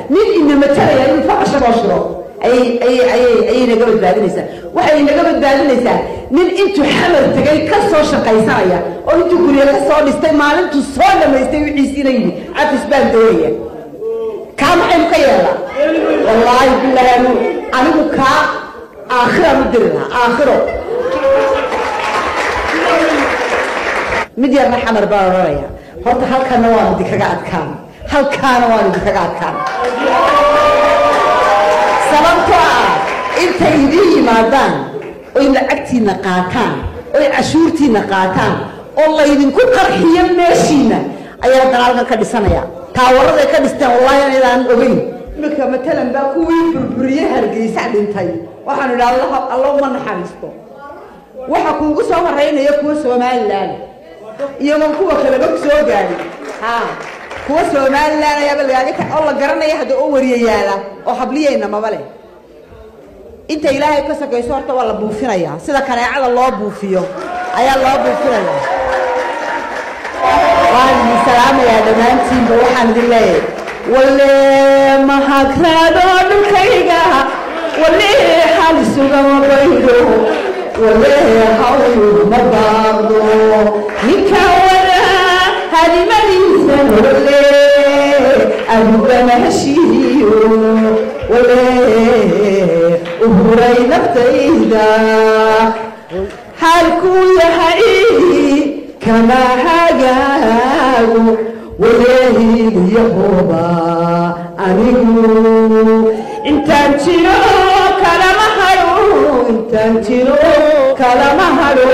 nin ina matalaya inuu faqasha loo shiro ayay ayay ayay ayay naga badbaadinaysaa waxay naga badbaadinaysaa nin intuu xamar tegay ka soo shaqaysanaya oo intuu guryo ka soo dhistay maalintuu soo dhamaystay wixiisiina yidhi cafis baan doonaya kaa maxaynu ka yeelnaa wallaahi bilaahi anu anigu kaa aakhiraan u diri lahaa aakhiro mid yarna xamar baan odhanaya horta halkana waan idinkaga adkaan halkaana waan idinkaga adkaan sababtoo ah intay idiin yimaadaan oy lacagtiina qaataan oy cashuurtiina qaataan oo laydinku qarxiyo meeshiina ayaa dalaalkan ka dhisanaya taawaraday ka dhisteen wallahi inaydaan ogeyn imika matalan baa kuwii burburiye hargeysa dhintay waxaanu idhi allah alla uma naxariisto waxa kuugu soo horeynaya kuwa somalilan iyagoon kuwa kaleba soo gaadhin ha kuwa somalilan ayaaba lagaaga ta oo la garanaya hadda oo wariyayaala oo habliyayna maba leh inta ilaahay ka sakayso horta waa la buufinayaa sida kaneecada loo buufiyo ayaa loo buufinayaa waan idin salaamayaa dhammaantiinba waxaan idin leeyahay walle mahagraado dhulkayga walle xal sugama baydo walle hawl ma baaqdo ninka wada halimadiisa walle adugana heshiiyo walle uhuray naftayda xaalkuu yahay kama hagaago waleehiliyahoba anigu intaan jiro kalama hado intaan jiro kalama hado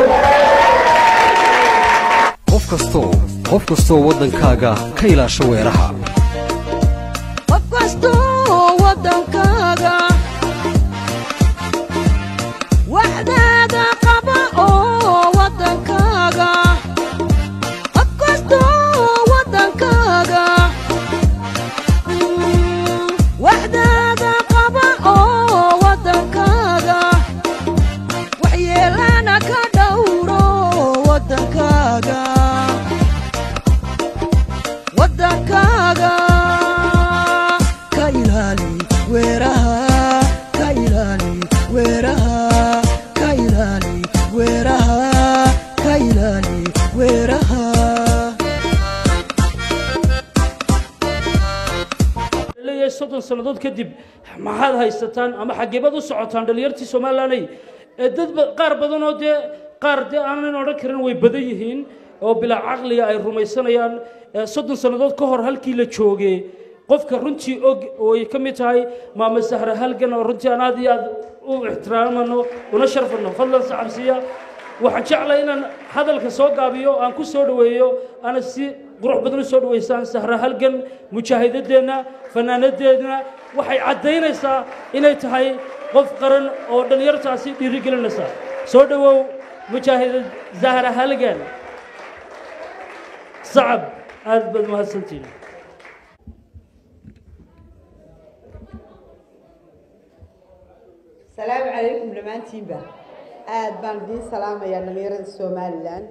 qof kastoo qof kastoo waddankaaga ka ilaasho weeraha qof kastoo waddankaaga waxdaada qaba oo waddankaaga qof kastoo waddankaaga Mm, waxdaada qaba oo waddankaaga waxyeelana ka dhowro waddankaaga waddankaaga ka ilaali weeraha ka ilaali weeraha ka ilaali weeraha ka ilaali weeraha leeyahay soddon sannadood kadib maxaad haysataan ama xageebad u socotaan dhallinyartii somalilaney ee dad ba- qaar badan oo dee qaar dee aanan odhan karin way badan yihiin oo bilaa caqliga ay rumaysanayaan ee soddon sannadood ka hor halkii la joogay qofka runtii og oo ay ka mid tahay maama sahre halgan oo runtii aan aad iyo aad u ixtiraamano una sharfano fadlan saxabsiya waxaan jeclay inaan hadalka soo gaabiyo aan ku soo dhoweeyo ana si qurux badan u soo dhoweysaan sahra halgan mujaahidaddeenna fanaanadeenna waxay caddaynaysaa inay tahay qof qaran oo dhallinyartaasi dhiirigelinaysa soo dhowow mujaahidad zahra halgan sacab aad baad mahadsantihin salaamu calaykum dhammaantiinba aad baan idiin salaamayaa dhallinyarada somalilan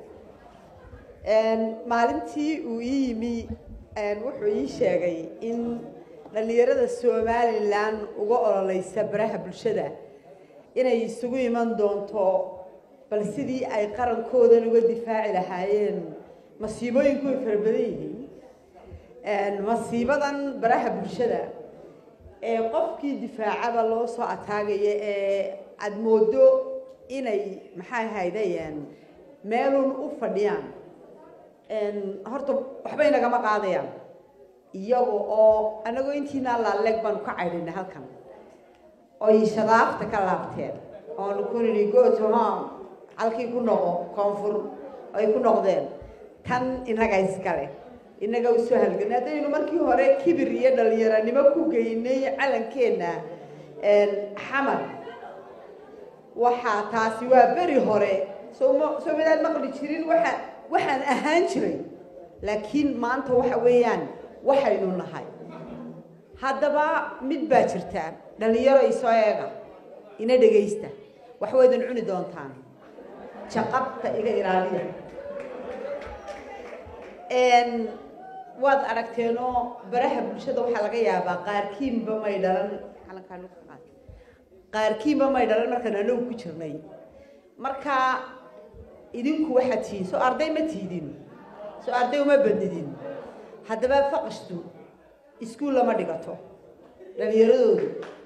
maalintii uu ii yimi wuxuu ii sheegay in dhallinyarada somalilan uga ololeysa baraha bulshada inay isugu iman doonto bal sidii ay qarankoodan uga difaaci lahaayeen masiibooyinku way fara badan yihiin masiibadan baraha bulshada ee qofkii difaacaba loo soo ataagaya ee aada moodo inay maxay haydayeen meelun u fadhiyaan horta waxbay nagama qaadayaan iyaga oo anagoo intiina laaleeg baanu ka caydhinay halkan oy shadaafta ka laabteen oonu ku nidhi go to home halkii ku noqo koonfur ay ku noqdeen tan inaga iskale inaga usoo halganay haddaynu markii hore kibir iyo dhalinyaranimo ku geynay calankeenna xamar waxaa taasi waa beri hore sooma soo midaan maqli jirin waxa waxaan ahaan jiray laakiin maanta waxa weeyaan waxaynu nahay haddaba mid baa jirta dhalinyaro isoo eega ina dhegaysta wax waydan cuni doontaan jaqabta iga ilaaliya waad aragteenoo baraha bulshada waxaa laga yaabaa qaarkiinba may dhalan calankaan u qaad qaarkiinba may dhalan markaan anagu ku jirnay marka idinku waxaad tihiin soo arday ma tiidin soo arday uma badnidin haddaba faqashtu iskuul lama dhigato dhalinyaradoodu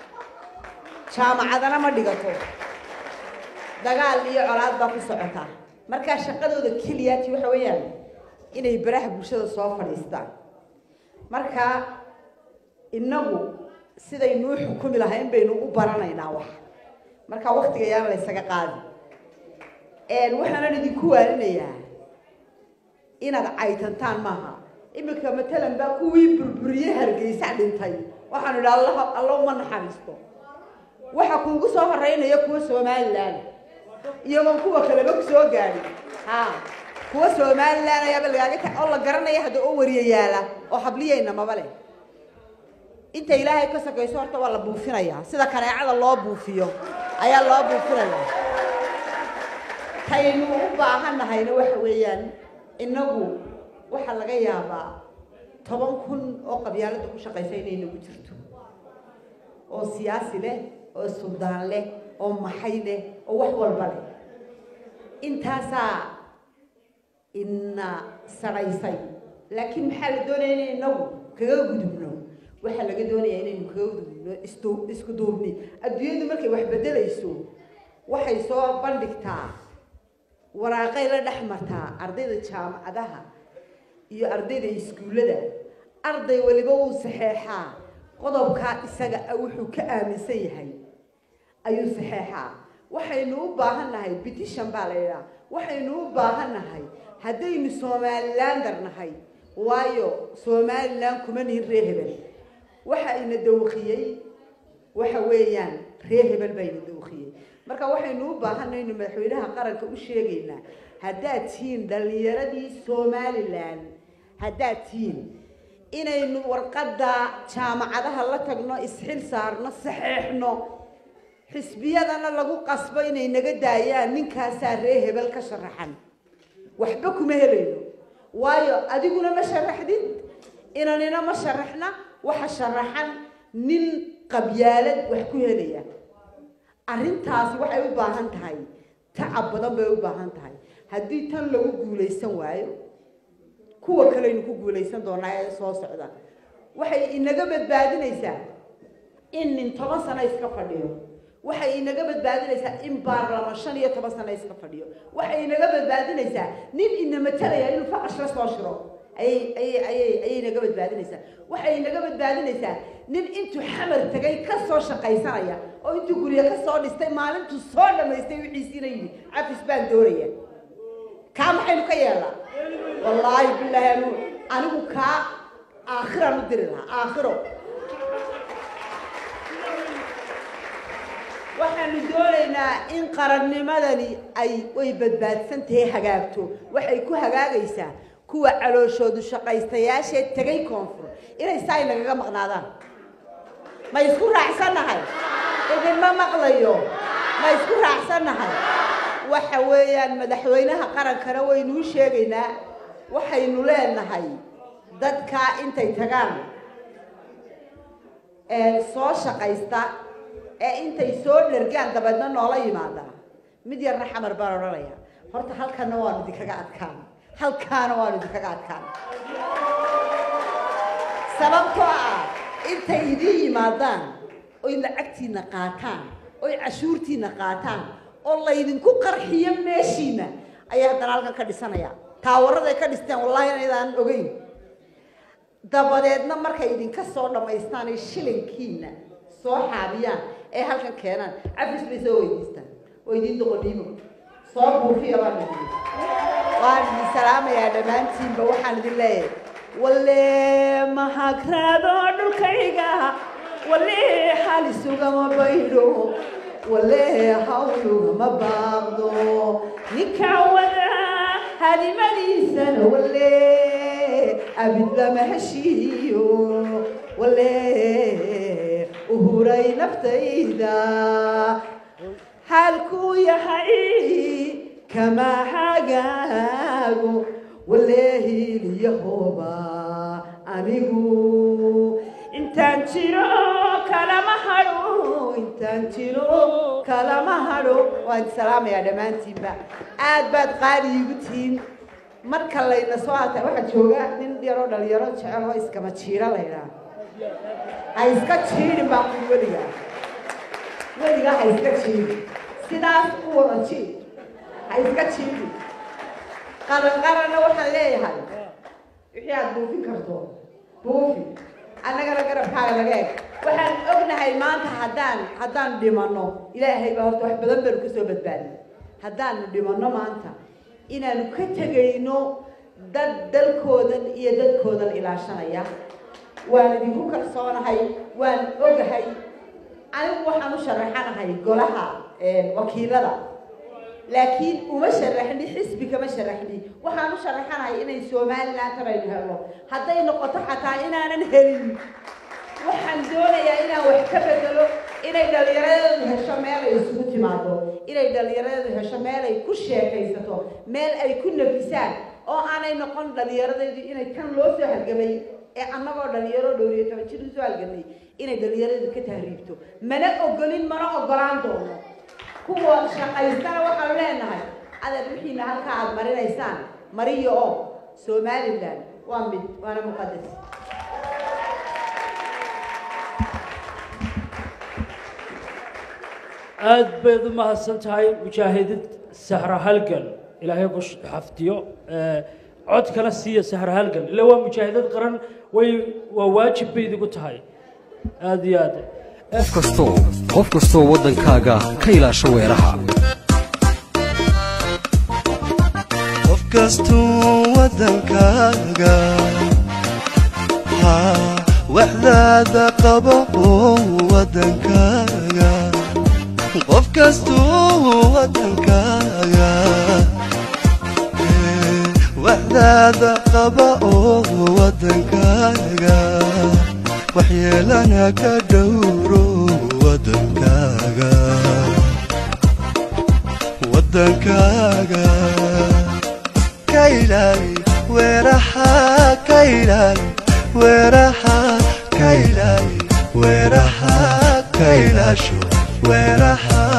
jaamacadana ma dhigato dagaal iyo colaad baa ku socota markaa shaqadooda keliyaati waxa weeyaan inay baraha bulshada soo fadhiistaan marka innagu sidaynuu xukumi lahayn baynu u baranaynaa wax marka waktiga yaan la ysaga qaadi waxaanan idinku waarinayaa inaad caytantaan maaha iminka matalan baa kuwii burburiye hargeysa dhintay waxaanu idhi allah alla uma naxariisto waxa kuugu soo horeynaya kuwa somalilan iyagoon kuwa kaleba ku soo gaadhin ha kuwa somalilan ayaaba lagaaga ta oo la garanaya hadda oo wariya yaala oo habliyayna maba leh inta ilaahay ka sakayso horta waa la buufinayaa sida kaneecada loo buufiyo ayaa loo buufinayaa taynu u baahannahayna waxa weeyaan innagu waxaa laga yaabaa toban kun oo qabyaalada ku shaqaysa inay nagu jirto oo siyaasi leh oo suldaan leh oo maxay leh oo wax walba leh intaasaa ina saraysay laakiin maxaa la doonaya inay inagu kaga gudubno waxaa laga doonaya inaynu kaga gudubno isdu isku duubni adduunyadu markay wax beddelayso waxay soo bandhigtaa waraaqay la dhex martaa ardayda jaamacadaha iyo ardayda iskuullada arday waliba wuu saxeexaa qodobkaa isaga ah wuxuu ka aaminsan yahay ayuu saxeexaa waxaynu u baahan nahay petition baa la yidhaha waxaynu u baahan nahay haddaynu somalilander nahay waayo somalilan kuma nihin ree hebel waxa ina dawqiyey waxa weeyaan ree hebel baa ina dawqiyey marka waxaynu u baahanay inu madaxweynaha qaranka u sheegaynaa haddaad tihiin dhallinyaradii somalilan haddaad tihiin inaynu warqadda jaamacadaha la tagno isxil saarno saxeexno xisbiyadana lagu qasbo inay naga daayaan ninkaasaa ree hebel ka sharaxan waxba kuma helayno waayo adiguna ma sharaxdid inanina ma sharaxna waxa sharaxan nin qabyaalad wax ku helaya arrintaasi waxay u baahan tahay tacab badan bay u baahan tahay haddii tan lagu guulaysan waayo kuwa kaleynu ku guulaysan doonaa ee soo socda waxay inaga badbaadinaysaa in nin toban sano iska fadhiyo waxay inaga badbaadinaysaa in baarlaman shan iyo toban sano iska fadhiyo waxay inaga badbaadinaysaa nin ina matalaya inuu faqash la soo shiro ayay ayay ayay ayay inaga badbaadinaysaa waxay inaga badbaadinaysaa nin intuu xamar tagay ka soo shaqaysanaya oo intuu guryo ka soo dhistay maalintuu soo dhammaystay wixiisiina yidhi cafis baan doonaya kaa maxaynu ka yeelnaa wallaahi bilaahi anu anigu kaa aakhiraan u diri lahaa aakhiro waxaanu doonaynaa in qarannimadani ay way badbaadsan tahay hagaagto waxay ku hagaagaysaa kuwa calooshoodu shaqaystayaashee tegay koonfur inay saa inagaga maqnaadaan ma isku raacsannahay idinma maqlayo ma isku raacsannahay waxa weeyaan madaxweynaha qarankana waynuu sheegaynaa waxaynu leenahay dadkaa intay tagaan ee soo shaqaysta ee intay soo dhergaan dabeedna noola yimaada mid yarna xamar baan odhanaya horta halkana waanu idinkaga adkaan halkaana waanu idinkaga adkaan sababtoo ah intay idiin yimaadaan oy lacagtiina qaataan oy cashuurtiina qaataan oo laydinku qarxiyo meeshiina ayaa haddana halkan ka dhisanaya taawaraday ka dhisteen wallahi inaydaan ogeyn dabadeedna markay idinka soo dhammaystaan ay shilinkiina soo xaabiyaan ee halkan keenaan cafis bay soo weydiistaan oo idiin doqodhiimo soo buufiya baan idin waan idin salaamayaa dhammaantiinba waxaan idin leeyahay walle mahagraado dhulkayga walle xaalisugama baydho walle hawlugama baaqdo ninka wada halimadiisana walle abid lama heshiiyo walle uhuray naftayda xaalkuu yahay kama hagaago walle hiiliyahooba anigu intaan jiro kalama hadho intaan jiro kalama hadho waan salaamayaa dhammaantiinba aad baad qaali iigu tihiin marka layna soo ata waxaa jooga nin yaroo dhalinyaro jecel oo iskama jiiro laydhaa ha iska jiidhin baa ku weligaa weligaa ha iska jiidhin sidaas u wada jiid ha iska jiidhin qaran qaranna waxaan leeyahay wixii aad buufin karto buufi annagana garabkaaga laga eg waxaan ognahay maanta haddaan haddaan dhimanno ilaahay baa horta wax badan baanu kasoo badbaadin haddaanu dhimanno maanta inaanu ka tegayno dad dalkoodan iyo dadkoodan ilaashanaya waan idinku kalsoonahay waan ogahay anigu waxaan u sharaxanahay golaha wakiilada laakiin uma sharaxni xisbi kama sharaxni waxaan u sharaxanahay inay somaliland tanaynu helno hadday noqoto xataa inaanan helin waxaan doonayaa inaan wax ka bedelo inay dhallinyaradeedu hesho meel ay isugu timaado inay dhallinyaradeedu hesho meel ay ku sheekaysato meel ay ku nafisaan oo aanay noqon dhallinyaradeedu inay kan loo soo halgamay ee annagoo dhalinyaro dhowriyo toban jir usoo halgamay inay dhallinyaradeedu ka tahriibto mana ogolin mana ogolaan doono kuwa shaqaystana waxaanu leenahay adeer wixiina halkaa aada marinaysaan mariyo oo somaliland waa mid waana muqadas aad bayd u mahadsan tahay mujaahidid sahra halgan ilaahay ku xafdiyo cod kala siiya sahra halgan ila waa mujaahidad qaran way waa waajib bay idigu tahay aad iyo aad qof kastoo qof kastoo waddankaaga ka ilaasho weeraha qof kastuu waddankaaga haa waxdaada qabo oo waddankaaga qof kastuu waddankaaga ee, waxdaada qaba oo waddankaaga waxyeelana ka dhowro waddankaaga waddankaaga ka ilaali weeraha ka ilaali weeraha ka ilaali weeraha ka ilaasho weeraha